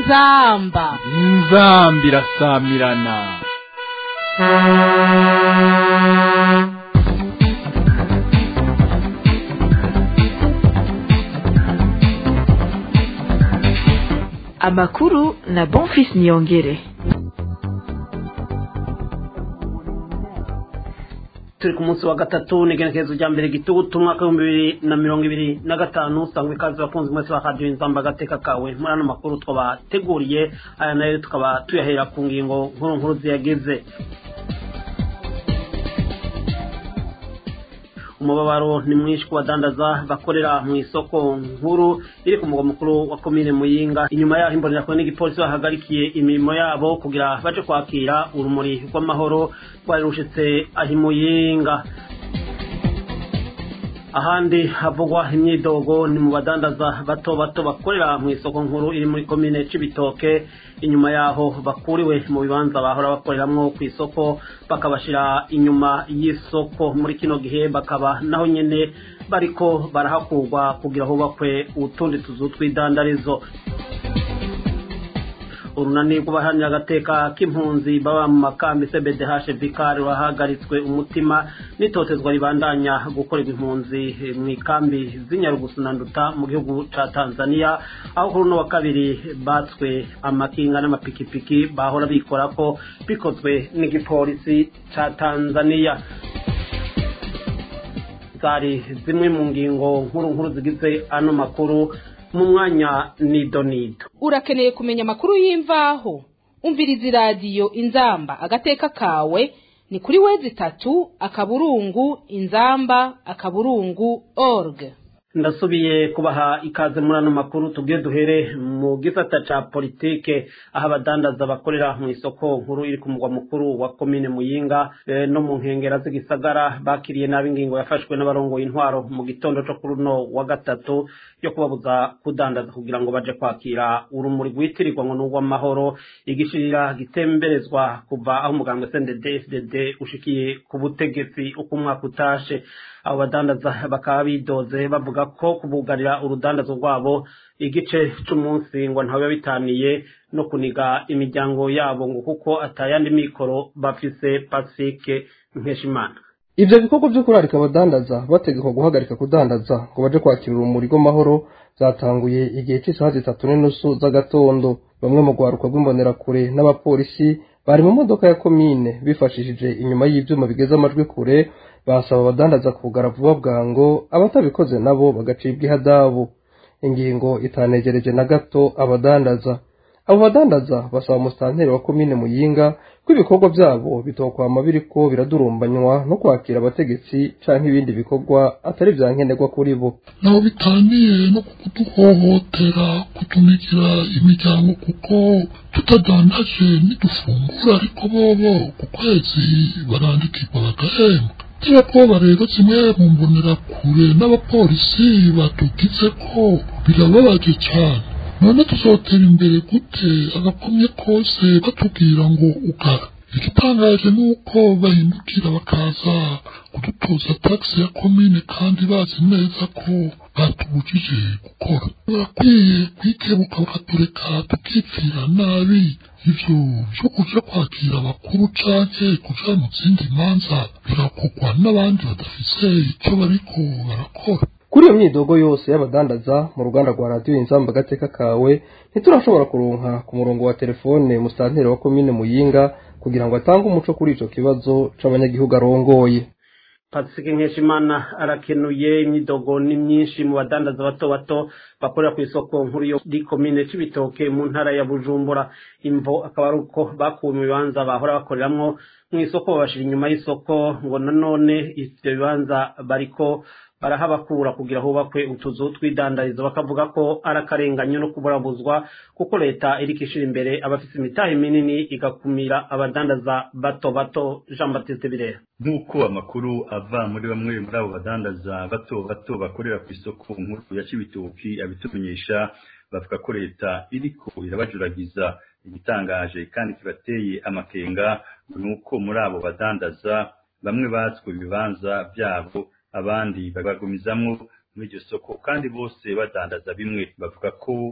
inzamba inzamba irasamirana amakuru na bonfis niyongere turi ku munsi wa gatatu n'igenekerezo rya mbere gitugutu umwaka w'ibihumbi bibiri na mirongo ibiri na gatanu usanga ikaze bakunze mwese ba radiyo inzamba agateka kawe muri ano makuru twabateguriye aya nayo tukaba tuyahera ku ngingo nkuru nkuru ziyagize umubabaro ni mwinshi ku badandaza bakorera mu isoko nkuru iri ku mugwa mukuru wa komine muyinga inyuma yaho imbonerakure n'igipolisi bahagarikiye imirimo yabo kugira baje kwakira urumuri rw'amahoro rwari rushitse aho imuyinga ahandi havugwa imyidogo ni mu badandaza bato bato bakorera mu isoko nkuru iri muri komine c'ibitoke inyuma yaho bakuriwe mu bibanza bahora bakoreramwo ku isoko bakabashira inyuma y'isoko muri kino gihe bakaba naho nyene bariko barahakurwa kugira hubakwe utundi tuzu tw'idandarizo urunani rw'abaharanira agateka k'impunzi baba mu makambi cbdh vikari wahagaritswe umutima n'itotezwa ribandanya gukorerwa impunzi mu ikambi z'inyarugusu na nduta mu gihugu ca tanzania aho kuri uno wa kabiri batswe amakinga n'amapikipiki bahora bikora ko bikozwe n'igipolisi ca tanzania zari zimwe mu ngingo nkuru nkuru zigize ano makuru mu mwanya nido nido urakeneye kumenya amakuru y'imvaho umviriza iradiyo inzamba agateka kawe ni kuri wezi itatu akaburungu inzamba akaburungu org ndasubiye kubaha ikaze muri ano makuru tubwiye duhere mu gisata ca politike aho abadandaza bakorera mu isoko nkuru iri ku mugwa mukuru wa komine muyinga e, no mu nkengera z'igisagara bakiriye nabi ingingo yafashwe n'abarongoye intwaro mu gitondo co kuri uno wa gatatu yo kubabuza kudandaza kugira ngo baje kwakira urumuri rwitirirwa ngo n'urw'amahoro igishirira gitemberezwa kuva aho umuganga snded fdd ushikiye ku butegetsi uko umwaka utashe abo badandaza bakaba bidoze bavuga ko kubugarira urudandazo rwabo igice c'umunsi ngo ntawe bitaniye no kuniga imiryango yabo ngo kuko atayandi mikoro bafise pacifique nkeshimana ivyo bikorwa vyo kurarika abadandaza bategekwa guhagarika kudandaza ngo baje kwakira urumuri rw'amahoro zatanguye igihe c'isaha zitatu n'inusu z'agatondo bamwe mu rwaruka rw'imbonerakure n'abapolisi bari mu modoka ya komine bifashishije inyuma y'ivyuma bigeze amajwi kure basaba abadandaza kugara vuba bwango abatabikoze nabo bagacibwa ihadabu ingingo itanegereje na gato abadandaza abo badandaza basaba umusitanteri wa komine muyinga ko ibikorwa byabo bitokwama biriko biradurumbanywa no kwakira abategetsi canke ibindi bikorwa atari vya nkenerwa kuri bo naho bitaniye no kuduhohotera kutunikira imiryango kuko tutadandaje nidufungura ariko bobo ku kwezi barandikirwa bagahembwa n'abakobwa rero kimwe mu mbonera kure n'abapolisi batugize ko birababaje cyane none tuzotera imbere gute agakomye kose batubwira ngo ugara igitangaje ni uko bahindukira bakaza kudutoza tagisi ya komine kandi bazi neza ko batubujije gukora barakwiye kwikebuka bakatureka tukipfira nabi ivyo vyo kuja kwakira abakuru canke kuja mu zindi manza birakorwa n'abandi badafise ico bariko barakora kuri iyo myidogo yose y'abadandaza mu ruganda rwa radiyo inzamba agateka kawe ntiturashobora kuronka ku murongo wa telefone musitanteri wa komine muyinga kugira ngo atange umuco kuri ico kibazo c'abanyagihugu arongoye pacifique nkeshimana arakenuye imyidogo ni myinshi mu badandaza bato bato bakorera ku isoko nkuru yo di komine c'ibitoke mu ntara ya bujumbura imvo akaba ari uko bakuwe mu bibanza bahora bakoreramwo mu isoko babashira inyuma y'isoko ngo nanone ivyo bibanza bariko barahabakura kugira hubakwe utuzu tw'idandarizo bakavuga ko ari akarenganyo no kuburabuzwa kuko leta iriko ishira imbere abafise imitahe minini igakumira abadandaza bato bato jean baptiste birera nk'uko amakuru ava muri bamwe muri abo badandaza bato bato bakorera ku isoko nkuru ya cibitoki abitumenyesha bavuga ko leta iriko irabajuragiza igitangaje kandi kibateye amakenga ni uko muri abo badandaza bamwe batswe ibibanza byabo abandi babagumizamwo muri iryo soko kandi bose badandaza bimwe bavuga ko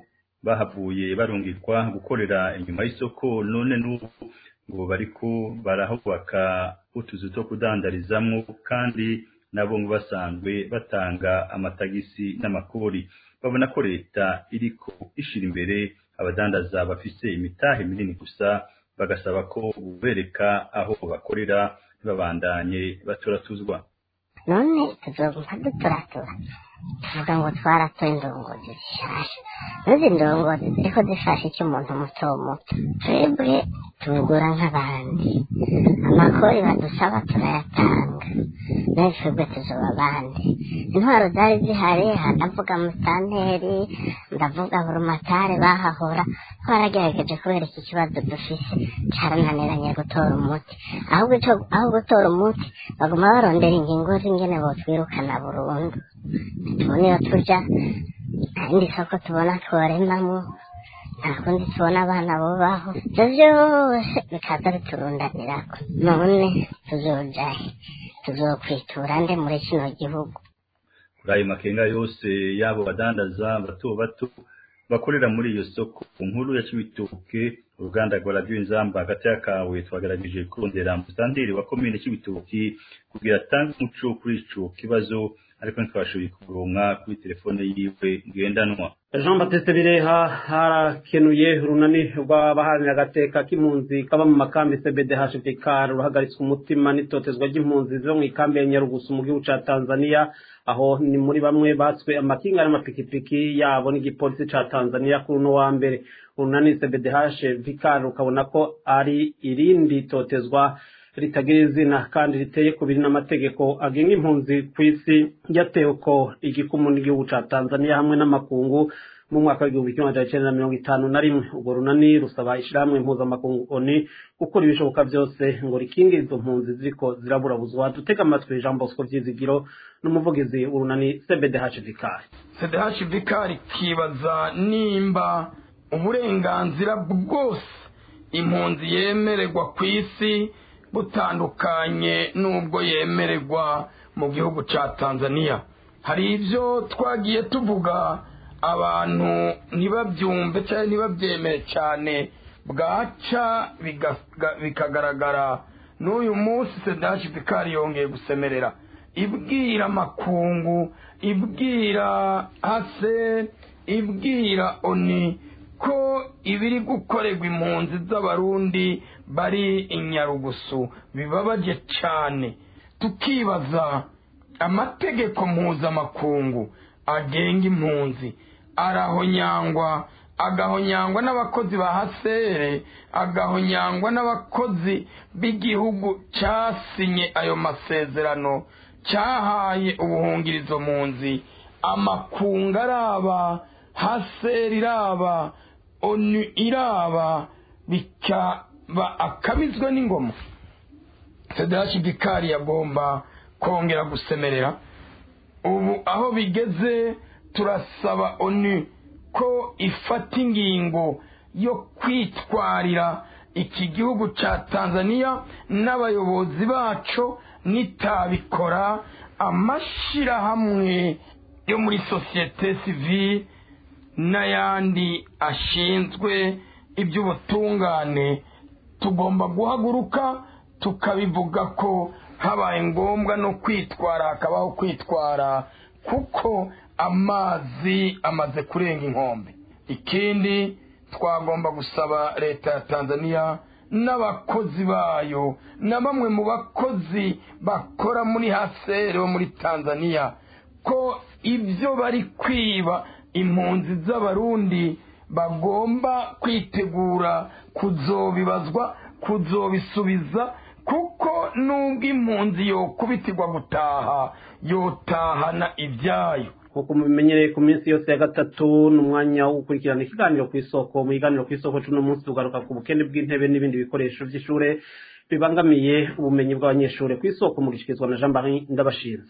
bahavuye barungikwa gukorera inyuma y'isoko none n'ubu ngo bariko barahubaka utuzu two kudandarizamwo kandi nabo ngo basanzwe batanga amatagisi n'amakori babona ko leta iriko ishira imbere abadandaza bafise imitahe minini gusa bagasaba ko bubereka aho bakorera ntibabandanye baturatuzwa none tuzoguma duturatura tuvuga ngo twaratoye indongozi zishasha n'izi ndongozi ziriko zifasha icyo umuntu muto muto twebwe tubigura nk'abandi amakori badusaba turayatanga nawe twebwe tuzoba abandi intwaro zari zihari ndavuga musitanteri ndavuga burumatari bahahora twaragerageje kubera iki kibazo dufise carananiranye gutora umuti ahubwo ico aho gutora umuti baguma barondera ingingo z'ingene botwirukana burundu tubona iyo tuja nta yindi soko tubona tworemamwo nta kundi tubona abana bubaho ivyo vyose bikaza biturundanirako none tuzojahe tuzokwitura nde muri kino gihugu kuri ayo makenga yose y'abo badandaza bato bato bakorera muri iyo soko nkuru ya Cibitoke uruganda rwa radiyo inzamba hagati y'akawe twagerageje kurondera musitanteri wa komine Cibitoke kugira atange umuco kuri ico kibazo ariko ntitwashoboye kuronka kuri telefone yiwe ngendanwa jean batiste bireha harakenuye urunani rw'abaharanira agateka k'impunzi kaba mu makambi cbdhvk ruhagaritswe umutima n'itotezwa ry'impunzi zo mu ikambi ya nyarugusu mu gihugu ca tanzania aho ni muri bamwe batswe amakinga n'amapikipiki yabo n'igipolisi ca tanzania kuri uno wa mbere urunani cbdhvk rukabona ko ari irindi totezwa ritagira izina kandi riteye ku biri n'amategeko agenga impunzi ku isi ryatewe ko igikumu n'igihugu ca tanzania hamwe n'amakungu mu mwaka w'igihumbi kimwe magana cyenda na mirongo itanu na rimwe urwo runani rusaba ishirahamwe mpuzamakungu oni gukora ibishoboka byose ngo rikingire izo mpunzi ziriko ziraburabuzwa dutega amatwi jean bosco vyizigiro n'umuvugizi w'urunani cbdhvk cdhvk rikibaza nimba uburenganzira bwose impunzi yemererwa ku isi butandukanye n'ubwo yemererwa mu gihugu cya tanzania hari ibyo twagiye tuvuga abantu ntibabyumve cyangwa ntibabyemere cyane bwaca bikagaragara n'uyu munsi sedashi vikari yongeye gusemerera ibwira amakungu ibwira hase ibwira oni ko ibiri gukorerwa impunzi z'abarundi bari inyarugusu bibabaje cyane tukibaza amategeko mpuzamakungu agenga impunzi arahonyangwa agahonyangwa n'abakozi ba hasere agahonyangwa n'abakozi b'igihugu cyasinye ayo masezerano cyahaye ubuhungirizo mpunzi amakungu araba haseri iraba onu iraba bikaba akabizwe n'ingoma federasi bikari yagomba kongera gusemerera ubu aho bigeze turasaba onu ko ifata ingingo yo kwitwarira iki gihugu cya tanzania n'abayobozi bacu nitabikora amashyirahamwe yo muri sosiyete sivile n'ayandi ashinzwe iby'ubutungane tugomba guhaguruka tukabivuga ko habaye ngombwa no kwitwara hakabaho kwitwara kuko amazi amaze kurenga inkombe ikindi twagomba gusaba leta ya tanzania n'abakozi bayo na bamwe mu bakozi bakora muri hasere bo muri tanzania ko ibyo bari kwiba impunzi z'abarundi bagomba kwitegura kuzobibazwa kuzobisubiza kuko nubwo impunzi yokubitirwa gutaha yotahana ibyayo nk'uko mubimenyereye ku minsi yose ya gatatu ni umwanya wo gukurikirana ikiganiro ku isoko mu kiganiro ku isoko cy'uno munsi tugaruka ku bukene bw'intebe n'ibindi bikoresho by'ishuri bibangamiye ubumenyi bw'abanyeshuri ku isoko mu gushikirizwa na jean marie ndabashinze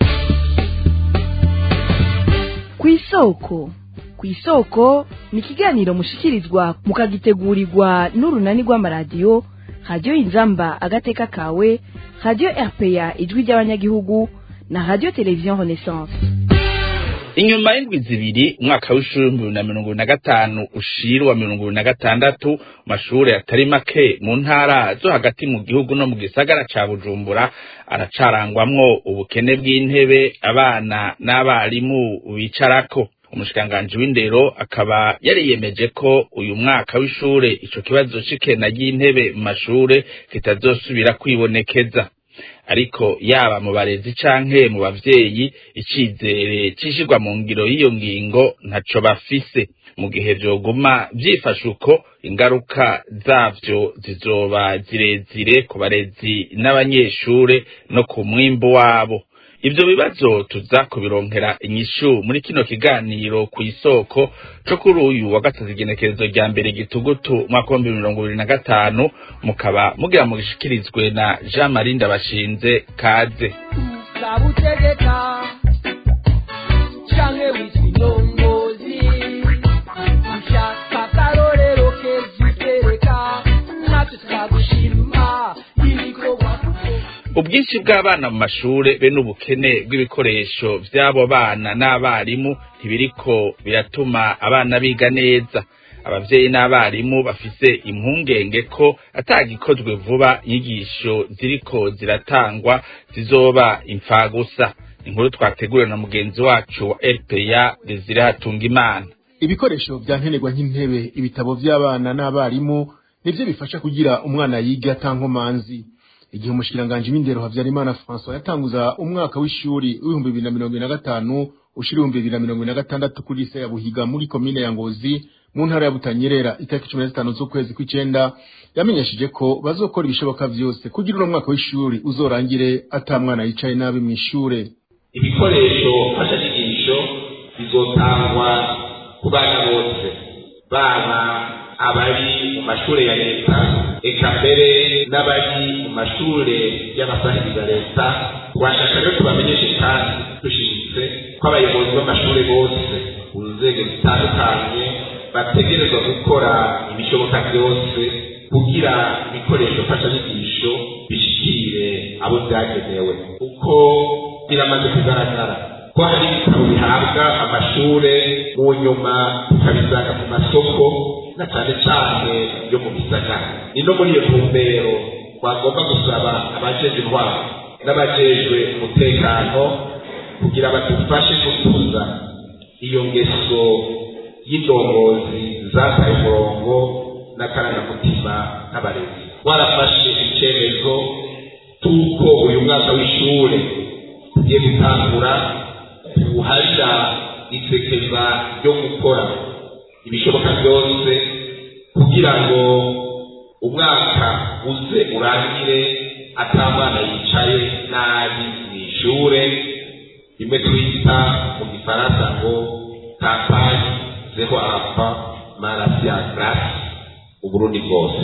ku isoko ku isoko ni ikiganiro mushikirizwa mukagitegurirwa n'urunani rw'amaradiyo radiyo inzamba agateka kawe radiyo rpa ijwi ry'abanyagihugu na radiyo televiziyo renaissance inyuma y'indwi zibiri umwaka w'ishuri w'ibihumbi na mirongo na gatanu ushira wa mirongo na gatandatu mashuri atari make mu ntara zo hagati mu gihugu no mu gisagara ca bujumbura aracarangwamwo ubukene bw'intebe abana n'abarimu bicarako umushikiranganji w'indero akaba yariyemeje ko uyu mwaka w'ishure ico kibazo c'ikena ry'intebe mu mashure kitazosubira kwibonekeza ariko yaba mu barezi canke mu bavyeyi icizere cishirwa mu ngiro y'iyo ngingo ntaco bafise mu gihe vyoguma vyifashe uko ingaruka zavyo zizoba zirezire ku barezi n'abanyeshure no ku mwimbu wabo ivyo bibazo tuza kubironkera inyishu muri kino kiganiro ku isoko co kuri uyu wa gatatu igenekerezo rya mbere gitugutu umwaka w'ibihumbi mirongo ibiri na gatanu mukaba mugira mugishikirizwe na jean marie ndabashinze kaze utegeka canke witwa indongozi ushaka akarorero keza utereka natwe tukagushima ibikorwa ubwinshi bw'abana mu mashure be n'ubukene bw'ibikoresho vy'abo bana n'abarimu ntibiriko biratuma abana biga neza abavyeyi n'abarimu bafise impungenge ko atagikozwe vuba inyigisho ziriko ziratangwa zizoba imfagusa inkuru twateguriwe na mugenzi wacu wa rpa desire hatunga imana ibikoresho vya nkenerwa nk'intebe ibitabo vy'abana n'abarimu nivyo bifasha kugira umwana yige atankomanzi igihe umushikiranganji w'indero Havyarimana François yatanguza umwaka w'ishuri w'ibihumbi bibiri na mirongo ine na gatanu ushira ibihumbi bibiri na mirongo ine na gatandatu kuri lise ya Buhiga muri komine ya Ngozi mu ntara ya Butanyerera itariki cumi na zitanu z'ukwezi kw'icenda yamenyesheje ko bazokora ibishoboka vyose kugira uno mwaka w'ishuri uzorangire ata mwana yicaye nabi mw'ishure ibikoresho mfashanyigisho bizotangwa ku bana bose baba abari mu mashure ya leta eka mbere n'abari mu mashure y'abasahiriza leta twashaka rero tubamenyeshe kandi dushimitse ko abayobozi b'amashure bose mu nzego zitandukanye bategerezwa gukora ibishoboka byose kugira ibikoresho mfashanyigisho bishikire abo byagenewe kuko biramaze kugaragara ko hari ibitabo bihabwa amashure mu nyuma tukabisanga mu masoko na cyane cyane yo mu gisagara ni no muri iyo ntumbero twagomba gusaba abajejwe intwaro n'abajejwe umutekano kugira badufashe gutuza iyo ngeso y'indongozi zataye umurongo n'akarangamutima n'abarezi twarafashe icyemezo cy'uko uyu mwaka w'ishure tugiye gutangura tuwuharira isekeza ryo gukora ibishoboka byose kugira ngo umwaka uze urangire atamwana yicaye nabi mu ishure rimwe twita mu gifaransa ngo kampani zeho apa marasiya grasi uburundi bwose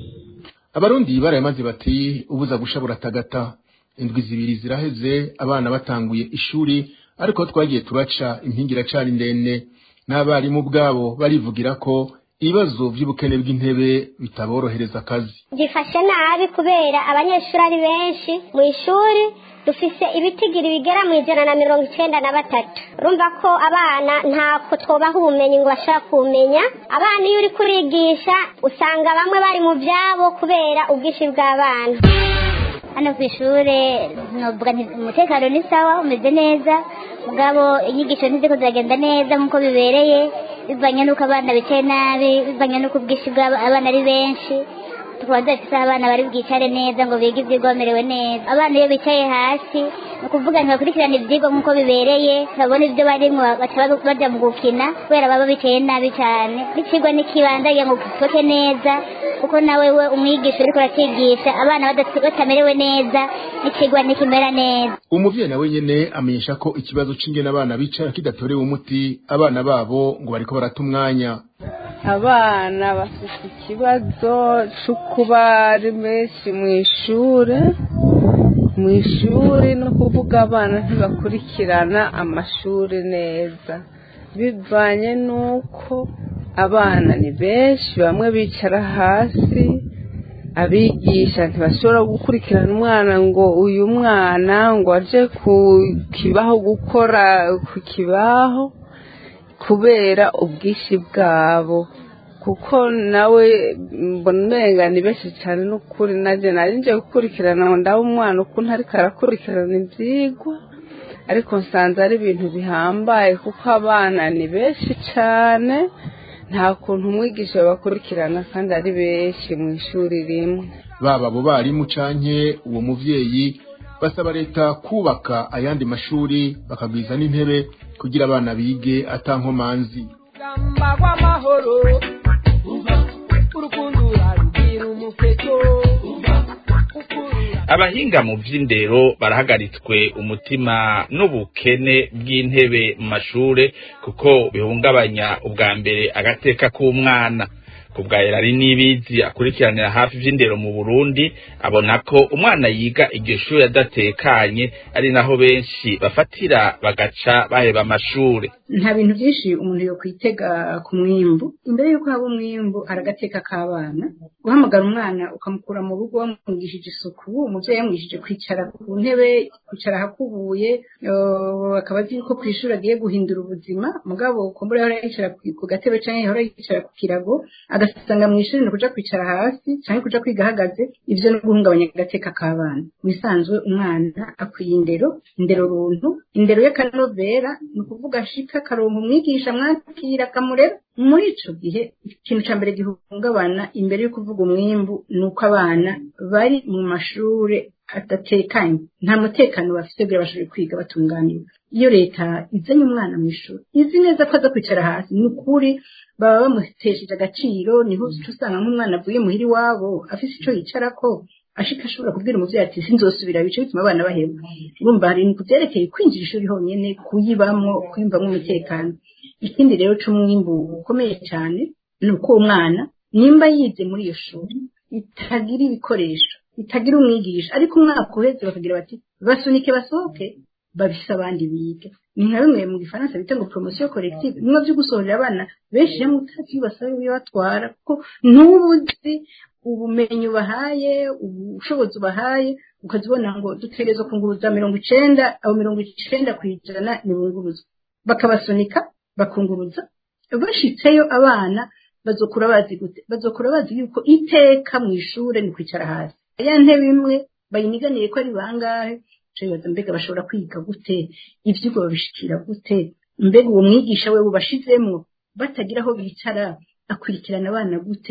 abarundi barayamaze bati ubuza gusha buratagata indwi zibiri ziraheze abana batanguye ishuri ariko twagiye turaca impingi iracari ndende n'abarimu bwabo barivugira ko ibibazo by'ubukene bw'intebe bitaborohereza akazi gifashe nabi kubera abanyeshuri ari benshi mu ishuri dufise ibitigiri bigera mu ijana na mirongo icenda na batatu urumva ko abana ntako twobaha ubumenyi ngo bashobora kumenya abana iyo uri kurigisha usanga bamwe bari mu byabo kubera ubwinshi bw'abana hano ku ishuri novuga nti umutekano ni sawa umeze neza mugabo inyigisho ntiziko ziragenda neza nk'uko bibereye bivanye n'uko abana bicaye nabi bivanye n'uko ubwinshi bw'abana ari benshi tukaba dufite abana bari bwicare neza ngo bige ibyigwa bamerewe neza abana iyo bicaye hasi ni ukuvuga ntibakurikirana ibyigwa nk'uko bibereye babona ibyo barimo baca bajya mu gukina kubera baba bicaye nabi cyane n'ikigwa n'ikibanza ngo gisoke neza kuko nawe we umwigisha uriko uracigisha abana batamerewe neza n'ikigwa ntikimera neza umuvyeyi nawe nyene amenyesha ko ikibazo c'ingene abana bicara kidatorewe umuti abana babo ngo bariko barata umwanya abana bafite ikibazo cyo kuba ari benshi mu ishuri mu ishuri no kuvuga abana ntibakurikirana amashuri neza bivanye n'uko abana ni benshi bamwe bicara hasi abigisha ntibashobora gukurikirana umwana ngo uyu mwana ngo aje ku kibaho gukora ku kibaho kubera ubwinshi bwabo kuko nawe mbona umenga ni benshi cyane n'ukuri nanjye nari nje gukurikirana ngo ndabe umwana ukuntu ariko arakurikirana ibyigwa ariko nsanze ari ibintu bihambaye kuko abana ni benshi cyane nta kuntu umwigisha bakurikirana kandi ari benshi mu ishuri rimwe baba abo barimu canke uwo muvyeyi basaba leta kubaka ayandi mashuri bakagwiza n'intebe kugira abana bige atankomanzi rugamba rw'amahoro urukundo urarugira umuketo abahinga mu vy'indero barahagaritswe umutima n'ubukene bw'intebe mu mashure kuko bihungabanya ubwa mbere agateka k'umwana kubwa Erari Nibizi akurikiranira hafi vy'indero mu Burundi abona ko umwana yiga iryo shuri adatekanye ari naho benshi bafatira bagaca baheba amashure nta bintu byinshi umuntu yo kwitega ku mwimbu imbere y'uko haba umwimbu aragateka k'abana guhamagara umwana ukamukura mu rugo wamwigishije isuku umuvyeyi yamwigishije kwicara ku ntebe kwicara ahakubuye eh, akaba azi yuko kw'ishuri agiye guhindura ubuzima mugabo kumbura yahora yicara ku- ku gatebe canke yahora yicara ku kirago agasanga mw'ishuri ni kuja kwicara hasi canke kuja kwiga ahagaze ivyo ni guhungabanya agateka k'abana bisanzwe umwana akwiye indero indero runtu indero y'akanovera ni ukuvuga ashika akaronka umwigisha mwakira akamurera muri ico gihe ikintu ca mbere gihungabana imbere yo kuvuga umwimbu ni uko abana bari mu mashure adatekanye nta mutekano bafite kugira bashobore kwiga batunganiwe iyo leta izanye umwana mu ishuri izi neza ko aza kwicara hasi ni ukuri baba bamutesheje agaciro niho uca usanga nk'umwana avuye muhira iwabo afise ico yicarako ashika ashobora kubwira umuvyeyi ati sinzosubira bice bituma abana baheba urumva hari ibintu vyerekeye kwinjira ishuri honyene kuyibamwo kwiyumvamwo umutekano ikindi rero c'umwimbu ukomeye cyane ni uko uwo mwana nimba yize muri iyo shuri itagira ibikoresho itagira umwigisha ariko umwaka uheze bakagira bati basunike basohoke babise abandi biga ni nka bimwe mu gifaransa bita ngo promosiyo collective bimwe byo gusohorera abana benshi hamwe utazi basaba ibibatwara kuko ntubuzi ubumenyi ubahaye ubushobozi ubahaye ukazibona ngo dutegerezwa kunguruza mirongo icenda abo mirongo icenda ku ijana ni bunguruza bakabasunika bakunguruza bashitseyo abana bazokura bazi gute bazokura bazi yuko iteka mu ishure ni kwicara hasi ya ntebe imwe bayiniganiye ko ari bangahe bibaza mbega bashobora kwiga gute ivyigwa babishikira gute mbega uwo mwigisha we ubashizemwo batagira aho bicara akurikirana abana gute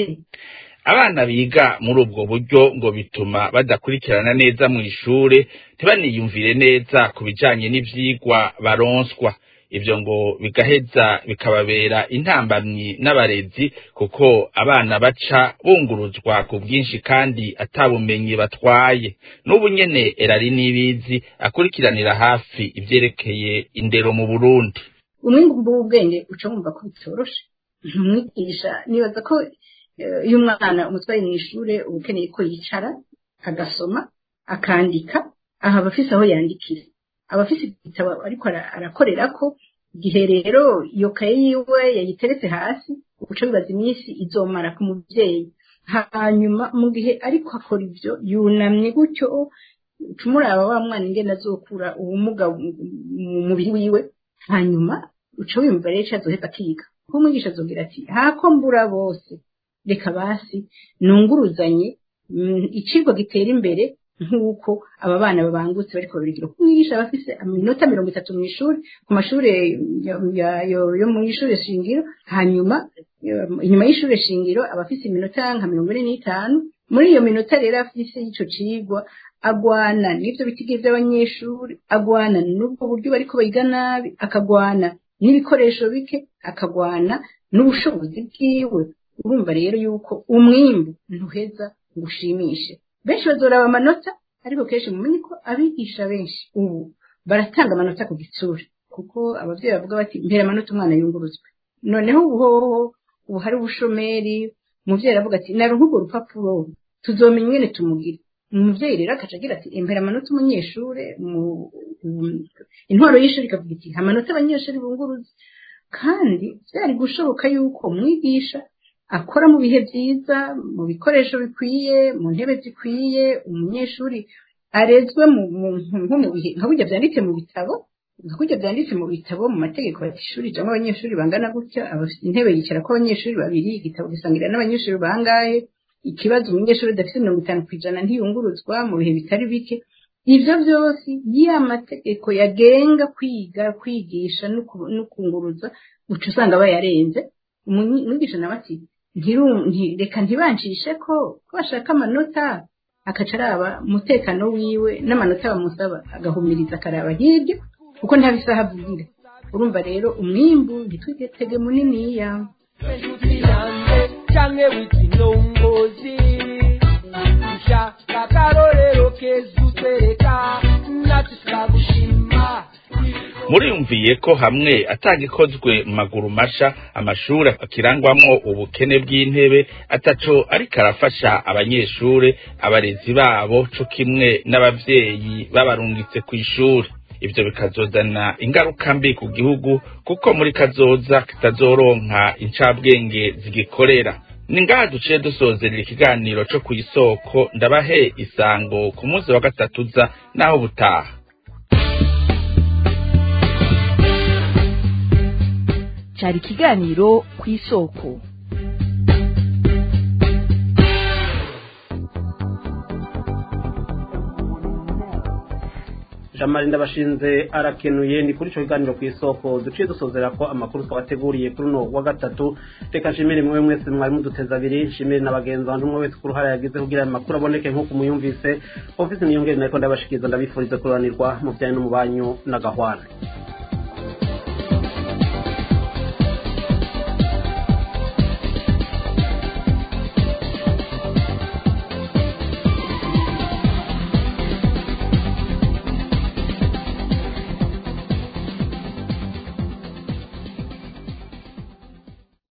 abana biga muri ubwo buryo ngo bituma badakurikirana neza mu ishure ntibaniyumvire neza ku bijanye n'ivyigwa baronswa ivyo ngo bigaheza bikababera intambamyi n'abarezi kuko abana baca bunguruzwa ku bwinshi kandi atabumenyi batwaye n'ubu nyene erari n'ibizi akurikiranira hafi ivyerekeye indero mu burundi umwimbu w'ubwenge uca wumva ko bitoroshe umwigisha nibaza ko eh, iyo umwana umutwaye mu ishure uba ukeneye ko yicara agasoma akandika aha aba afise aho yandikira aba afise igitabo ariko ara- arakorerako igihe rero iyo kaye yiwe yayiteretse hasi uca bibaza iminsi izomara ku muvyeyi hanyuma mu gihe ariko akora ivyo yunamye gutyo ucumuraba wa mwana ingene azokura ubumuga mu mu mubiri wiwe hanyuma uca wiyumva rero ico azoheza akiga kuko umwigisha azogira ati hako mbura bose reka basi nunguruzanye mm, icigwa gitera imbere nk'uko aba bana babangutse bariko babigira kuko umwigisha aba afise iminota mirongo itatu mu ishuri ku mashure ya- ya- yo yo mu ishure shingiro hanyuma eh, inyuma y'ishure shingiro aba afise iminota nka mirongo ine n'itanu muri iyo minota rero afise y'ico cigwa agwana n'ivyo bitigiri vy'abanyeshuri agwana n'ubwo buryo bariko biga nabi akagwana n'ibikoresho bike akagwana n'ubushobozi bwiwe urumva rero yuko umwimbu ntuheza ngo ushimishe benshi bazoraba amanota ariko kenshi mumenye ko abigisha benshi ubu baratanga amanota ku gitsura kuko abavyeyi bavuga bati mpera amanota umwana yunguruzwe noneho ubu hoho ubu hari ubushomeri umuvyeyi aravuga ati naronka urwo rupapuro tuzomenya ingene tumugire umuvyeyi rero akaca agira ati impera amanota umunyeshure mu- mu- intwaro y'ishuri ikavuga iti amanota abanyeshuri bunguruze kandi byari gushoboka yuko umwigisha akora mu bihe byiza mu bikoresho bikwiye mu ntebe zikwiye umunyeshuri arezwe mu nko mu bihe nka burya byanditse mu bitabo nka burya byanditse mu bitabo mu mategeko ati ishuri rijamo abanyeshuri bangana gutya intebe yicara ko abanyeshuri babiri igitabo gisangira n'abanyeshuri bangahe ikibazo umunyeshuri udafite mirongo itanu ku ijana ntiyunguruzwa mu bihe bitari bike ibyo byose ya mategeko yagenga kwiga kwigisha no kunguruza uca usanga bayarenze umwigisha nawe ati reka ntibancishe ko ko bashaka amanota akaca araba umutekano wiwe n'amanota bamusaba agahumiriza akaraba hirya kuko nta bisaha avugira urumva rero umwimbu ntitwigetege muniniya canke w'ikinongozi ushaka akarorero keza utwereka natwe turagushima muriyumviye ko hamwe atagikozwe mu maguru masha amashuri akirangwamwo ubukene bw'intebe ataco ariko arafasha abanyeshure abarezi babo co kimwe n'abavyeyi babarungitse kw'ishuri ivyo bikazozana ingaruka mbi ku gihugu kuko muri kazoza kitazoronka incabwenge zigikorera ni ngaha duciye dusozerera ikiganiro co kw'isoko ndabahe isango ku munsi wa gatatu uza naho butaha cyari ikiganiro ku isoko jamari ndabashinze arakenuye ni kuri icyo kiganiro ku isoko duciye dusozera ko amakuru twabateguriye kuri uno wa gatatu reka nshimire mwe mwese mwari muduteza abiri nshimire na bagenzi banjye umwe wese ku ruhare yagize kugira ayo makuru aboneke nk'uko muyumvise ofisi niyongere nariko ndabashikiriza ndabifuriza kururanirwa mu bijyanye no mu banyu n'agahwana